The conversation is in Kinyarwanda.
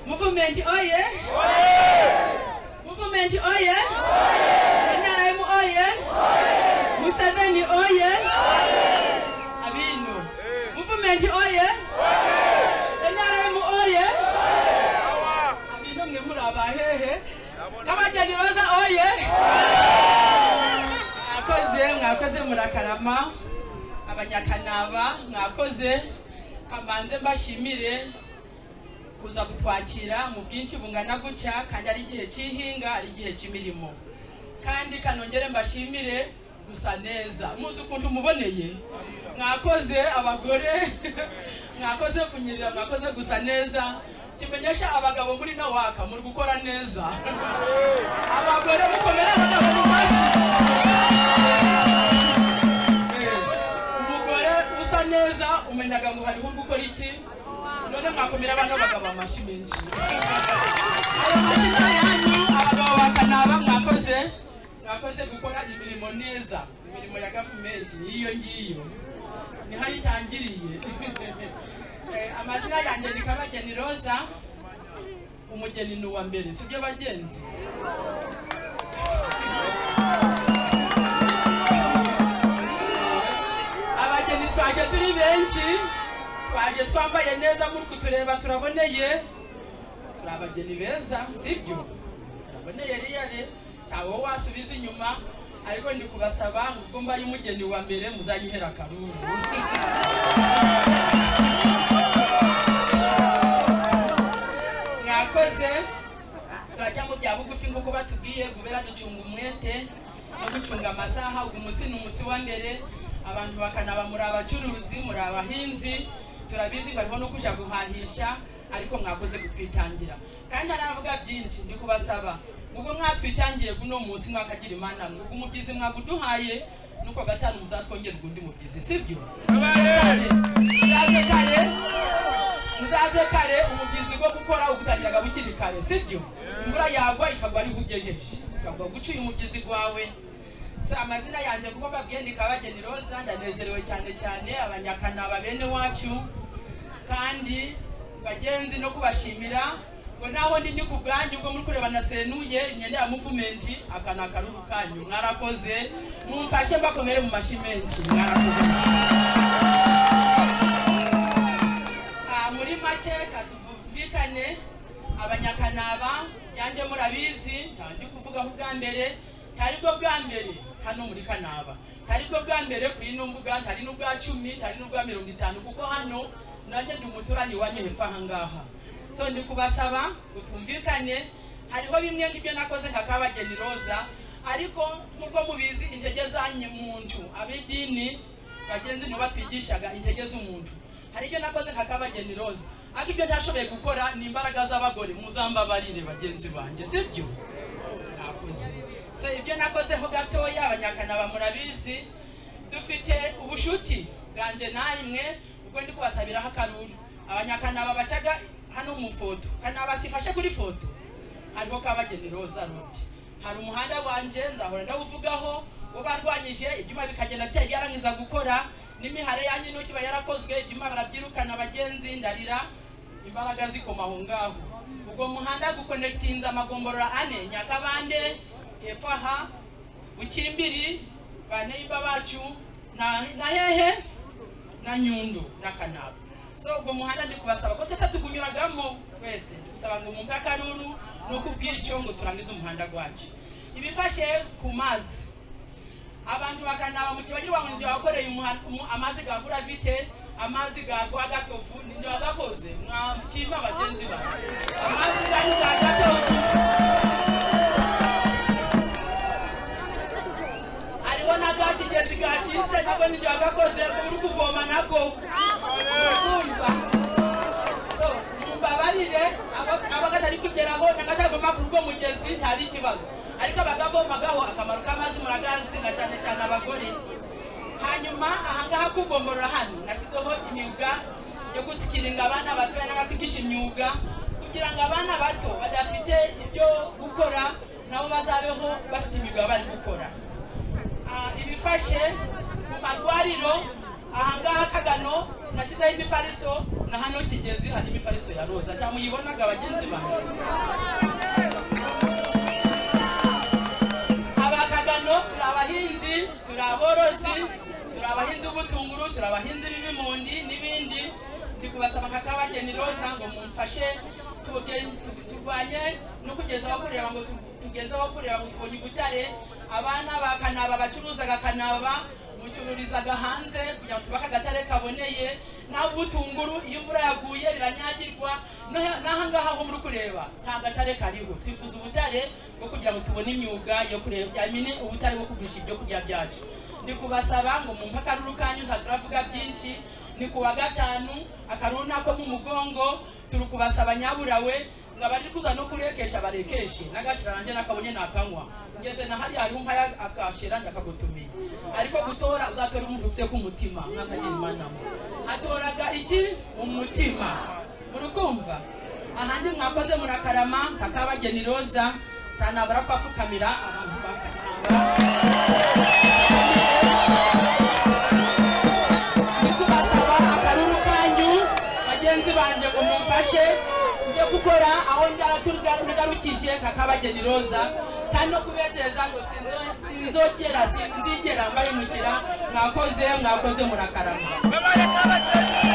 Government oye! Government oye! NRM oye! Museveni oye! Abinu. Movement oye! NRM oye! Abinu mwe muraba hehe. Kabageni Roza oye! Mwakoze, mwakoze murakarama. Abanyakanaba, mwakoze. Kamanze mbashimire kuza kutwakira mu bwinshi bungana gutya kandi ari igihe cy'ihinga ari igihe cy'imirimo kandi kanongere mbashimire gusa neza muzi ukuntu muboneye mwakoze abagore mwakoze kunyerera mwakoze gusa neza kimenyesha abagabo muri nawaka muri gukora neza abagore mukomere abagabo mubashi umugore usa neza umenyaga ngo hariho uri gukora iki none mwakomera bano bagabo amashyi menshi ayo mashyi ni ayanyu abagabo bakanaba mwakoze mwakoze gukora imirimo neza imirimo ya gavumenti niyo ngiyo niho ayitangiriye Eh, amazina yanjye ni kabageni roza umugeni ni uwa mbere sibyo bagenzi abageni twaje turi benshi twaje twambaye neza muri kutureba turaboneye turi abageni beza sibyo turaboneye riyare ntawe wasubiza inyuma ariko ndi kubasaba ubwo mbaye umugeni wa mbere muzanyihera akaruru mwakoze turajya mu bya bugufi nk'uko batubwiye kubera ducunga umwete no gucunga amasaha ubu munsi ni umunsi wa mbere abantu bakanaba muri abacuruzi muri abahinzi turabizi bariho no kujya guhahisha ariko mwakoze kutwitangira kandi haravuga byinshi ndi kubasaba ubwo mwatwitangiye guno munsi mwakagira imana mwe ubwo umubyizi mwaguduhaye nuko gatanu muzatwongerwa undi mubyizi sibyo muzaze kare muzaze kare umubyizi wo gukora ugutangiraga bukiri kare sibyo imvura yagwa ikagwa ari ugejeje ukagwa guca uyu mubyizi wawe si amazina yanjye kuko mbabwiye ni kabageni roza ndanezerewe cyane cyane abanyakanaba bene wacu kandi bagenzi no kubashimira ngo naho ndi ni ku bwanyu ubwo muri kureba nasenuye imyenda ya muvumenti aka ni akaruru kanyu mwarakoze mumfashe mbakomere mu mashyi menshi mwarakoze Ah, muri make katuvumvikane abanyakanaba byanjye murabizi ntawe ndi kuvugaho ubwa mbere ntari bwo bwa mbere hano muri kanaba ntari bwo bwa mbere ku ino mbuga ntari n'ubwa cumi ntari n'ubwa mirongo itanu kuko hano nanjye ndi umuturanyi wanyu hepfo aha ngaha so ndi kubasaba ngo twumvikane hariho bimwe nk'ibyo nakoze nka kabageni roza ariko nk'uko mubizi intege zanyu muntu ab'idini bagenzi nibo batwigishaga intege z'umuntu hari ibyo nakoze nka kabageni roza ariko ibyo ntashoboye gukora ni imbaraga z'abagore muzambabarire bagenzi banjye sibyo nakoze so ibyo nakozeho gatoya abanyakanaba murabizi dufite ubushuti bwanjye namwe ubwo ndi kubasabiraho akaruru abanyakanaba bacaga hano mu foto kanaba sifashe kuri foto hariho kabageni roza rodi hari umuhanda wanjye nzahora ndawuvugaho wo barwanyije ibyuma bikagenda byari byarangiza gukora n'imihare yanyu n'uko iba yarakozwe ibyuma barabyirukana abagenzi ndarira imbaraga zikoma aho ngaho ubwo muhanda gukonekitinze amagomborora ane nyakabande hepfo aha bukimbiri ba neiba bacu na na hehe na nyundo na kanaba so ubwo muhanda ndi kubasaba ko twese tugunyuragamo twese ndagusaba ngo mwumve akaruru ni ukubw'icyo ngo turangize umuhanda wacu ibifashe ku mazi abantu bakanaba mu kibagirwa ngo njye wakoreye umuha- umu- amazi ga guravite amazi ga rwagatovu ni njye wagakoze mwakima bagenzi bawe amazi ga rwagatovu hariho na bwa kigezi gacitse nabwo ni njye wagakoze uba uri kuvoma nabwo kumva so mumbabarire abo- abagatari kugeraho n'agatavoma kuri urwo mugezi ntari ikibazo ariko abagavomagaho akamaro k'amazi muragazi na cyane cyane abagore hanyuma ahangaha kugomborora hano nashyizeho imyuga yo gusikiringa abana batoya n'abakwigisha imyuga kugira ngo abana bato badafite ibyo gukora nabo bazabeho bafite imyuga bari gukora Ah, ibifashe mu marwariro ahangaha kagano nashyizeho imifariso na hano kigezi hari imifariso ya roza cyangwa muyibonaga bagenzi banjye abakagano turi abahinzi turi aborozi turi abahinzi b'ubutunguru turi abahinzi b'ibimundi n'ibindi ndi kubasaba nka kabageni roza ngo mumfashe tugende- tu- turwanye no kugezaho kureba ngo tu- tugezeho kureba ngo tubonye ubutare abana ba kanaba bacuruzaga kanaba mucururizaga hanze kugira ngo tubake agatare kaboneye naho ubutunguru iyo imvura yaguye biranyagirwa no- n'ahangaha ho muri kureba nta gatare kariho twifuza ubutare bwo kugira ngo tubone imyuga yo kureba byamine ubutare bwo kugurisha ibyo kurya byacu ndi kubasaba ngo mumpe akaruru kanyu ntaturavuga byinshi ni ku wa gatanu akaruru nako mu mugongo turi kubasaba nyaburawe ngo abari kuza no kurekesha barekeshe n'agashira nanjye nakabonye nakanywa ngeze na hariya hariho mpaye akashira ndakagutumiye ariko gutora uzatora umuntu ufite ku mutima mwakagira imanama hatoraga iki umutima murukumva ahandi mwakoze murakarama kakabageni roza tanabura kwapfukamira abantu bakaramba ndi kubasaba akaruru kanyu bagenzi banjye ngo mumfashe njye gukora aho ndara- ngarukije kakabageni roza kandi no kubezeza ngo sinzo- sinzogera sinzigera mbayimukira mwakoze mwakoze murakarama Memare kabatari.